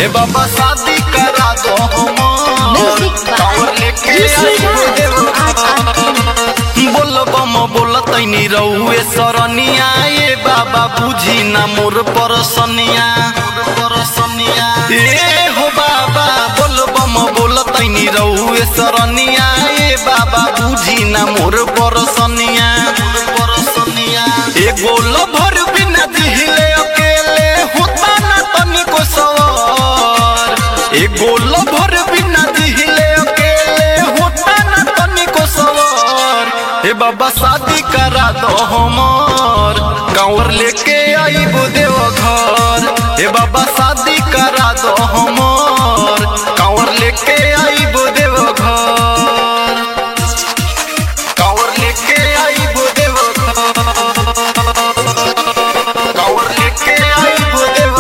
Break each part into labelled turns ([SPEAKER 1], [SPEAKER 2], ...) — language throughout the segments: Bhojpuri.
[SPEAKER 1] ए बाबा शादी करा दो
[SPEAKER 2] Music by
[SPEAKER 1] कांवर लेके
[SPEAKER 2] Rishi
[SPEAKER 1] आई
[SPEAKER 2] Raj,
[SPEAKER 1] देव
[SPEAKER 2] RRT.
[SPEAKER 1] बोल बम बोल तैनी रहुए सरनिया ए बाबा बुझी ना मोर परसनिया परसनिया ए हो बाबा बोल बम बोल तैनी रहुए सरनिया ए बाबा बुझी ना मोर परसनिया परसनिया ए गोल भर बिना दिहिले अकेले होता ना तनिको सवार ए गोल भर बिना दिहिले अकेले होता ना तनिको सवार ए बाबा शादी करा दो हमर कांवर लेके आईबो देव घर ए बाबा शादी करा दो हमर कांवर लेके आईबो देव घर कांवर लेके आईबो देव घर कांवर लेके आईबो देव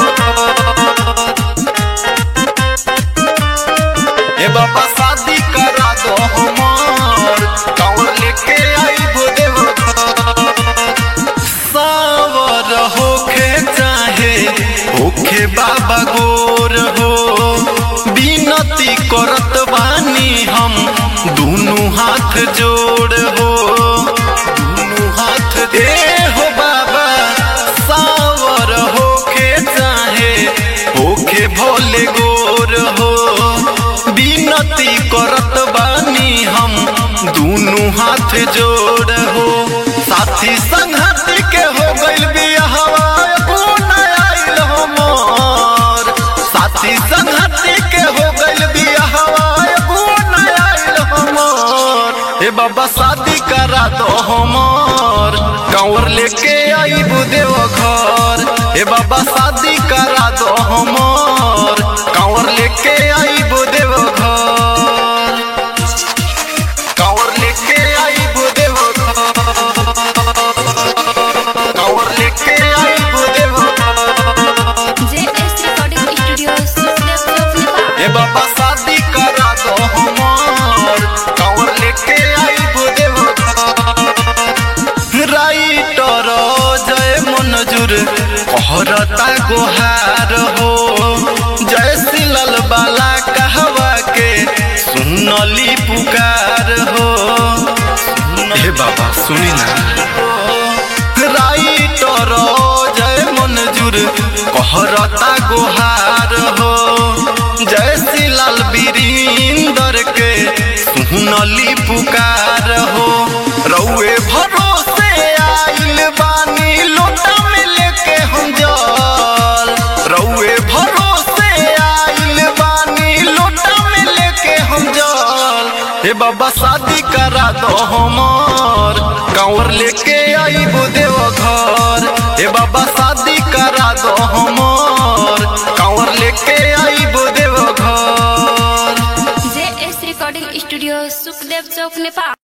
[SPEAKER 1] ए बाबा शादी करा दो हमर कांवर लेके आईबो देव सावर होखे चाहे होखे बाबा गोर हो बिनती करत बानी हम दुनु हाथ जोड़ हो दुनु हाथ ए हो बाबा सावर होखे चाहे होखे भोले गोर हो बिनती करत बानी हम दुनु हाथ जोड़ हो साथी संगति के हो गइल बियाहवा पुन आइल हमर साथी संगति के हो गइल बियाहवा पुन आइल हमर ए बाबा शादी करा दो हमर कांवर लेके आईबू देव घर ए बाबा शादी करा दो हमर कांवर लेके आईबू देव घर कांवर लेके आईबू देव घर कांवर लेके आईबू देव घर
[SPEAKER 2] JS Recording Studio, Sukhdev Chowk, Nepal.
[SPEAKER 1] ए बाबा शादी करा दो हमर कांवर लेके आईबो देव राइटर जय मनजूर कहरता गोहार हो जय सिलल बाला कहवा के सुनली पुकार हो हे बाबा सुनी ना राइटर जय मनजूर कहरता गोहार हो जय सिलाल बीरिंदर के सुनली पुकार हो रउए भरोसे आइल बानी लोटा में लेके हम जल रउए भरोसे आइल बानी लोटा में लेके हम जल हे बाबा शादी करा दो हमर कांवर लेके आईबो देव घर हे बाबा शादी करा दो हमर कांवर लेके आईबो देव घर
[SPEAKER 2] JS Recording Studio, Sukhdev Chowk, Nepal.